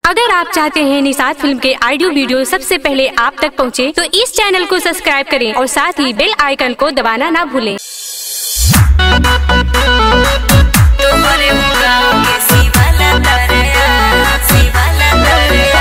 अगर आप चाहते हैं निषाद फिल्म के ऑडियो वीडियो सबसे पहले आप तक पहुंचे, तो इस चैनल को सब्सक्राइब करें और साथ ही बेल आइकन को दबाना ना भूलें तुम्हारे गाँव के शिवाला तरया शिवाला तरया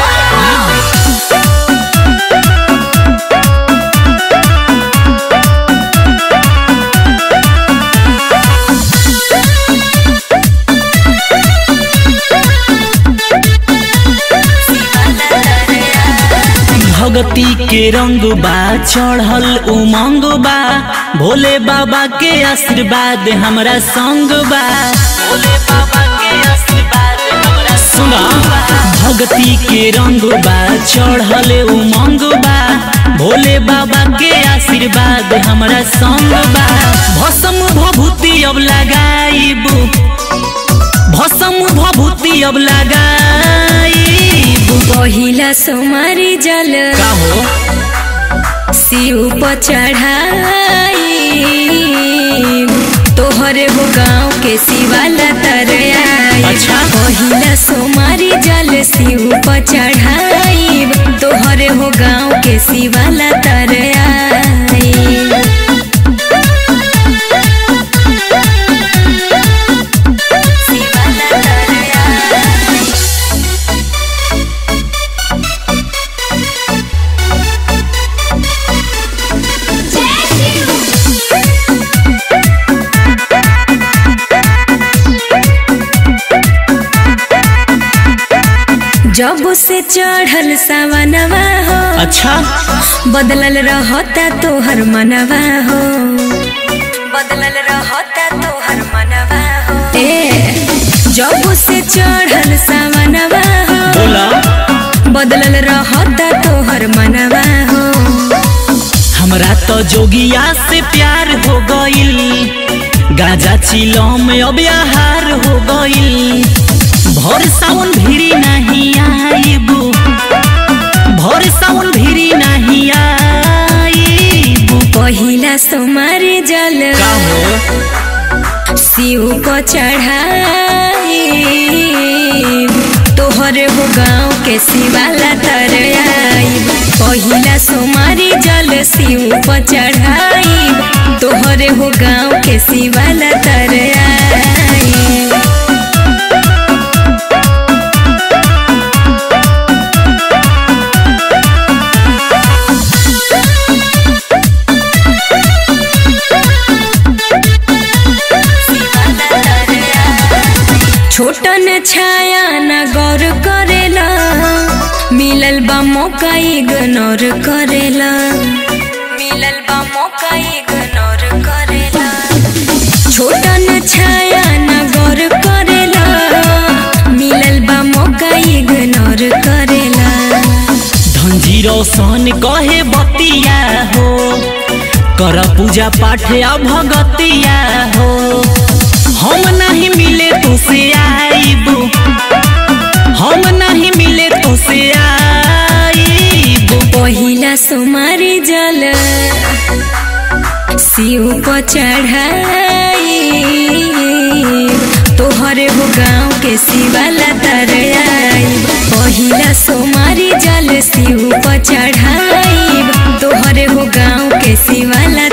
भगती के रंग बा चढ़ल उमंग बा भोले बाबा के आशीर्वाद हमरा संग बा भोले बाबा के आशीर्वाद हमरा सुना भगती के रंग बा चढ़ल उमंग बा भोले बाबा के आशीर्वाद हमरा संग बा भस्म भभूति अब लगाइबू भस्म भभूति अब लगाइबू पहिला सोमारी जल का हो शिव पर चढ़ाई तोहरे हो गाँव के शिवाला तरया अच्छा। पहिला सोमारी जल शिव पर चढ़ाई तोहरे हो गाँव के शिवाला तरया शिवाला तरया जब से चढ़ल सावनवा हो अच्छा बदलल रहता तोहर मनवा हो बदलल रहता तोहर मनवा हो ए जब से चढ़ल सावनवा हो बोला बदलल रहता तोहर मनवा हो हमरा तो जोगिया से प्यार हो गइल गाजा चिलम अब आहार हो गइल भोर सावन भिरी नहीं आइबू भोर सावन भिरी नहीं आइबू पहिला सोमारी जल का हो शिव को चढ़ाई तोहरे हो गाँव के शिवाला तरयाई पहिला सोमारी जल शिव को चढ़ाई तोहरे हो गाँव के शिवाला तरयाई छोटन छाया न गौर करेला मिलल बा मौका इग्नोर करेला मिलल बा मौका इग्नोर करेला छोटन छाया न गौर करेला मिलल बा मौका इग्नोर करेला धनजी रोशन कहे बतिया हो कर पूजा पाठ आ भगतिया हो हम नहीं मिले तुसे आईबू हम नहीं मिले तुसे आईबू पहिला सोमारी जल शिव पर चढ़ाई तोहरे हो गाँव के शिवाला तरयाई पहिला सोमारी जल शिव पर चढ़ाई तोहरे हो गाँव के शिवाला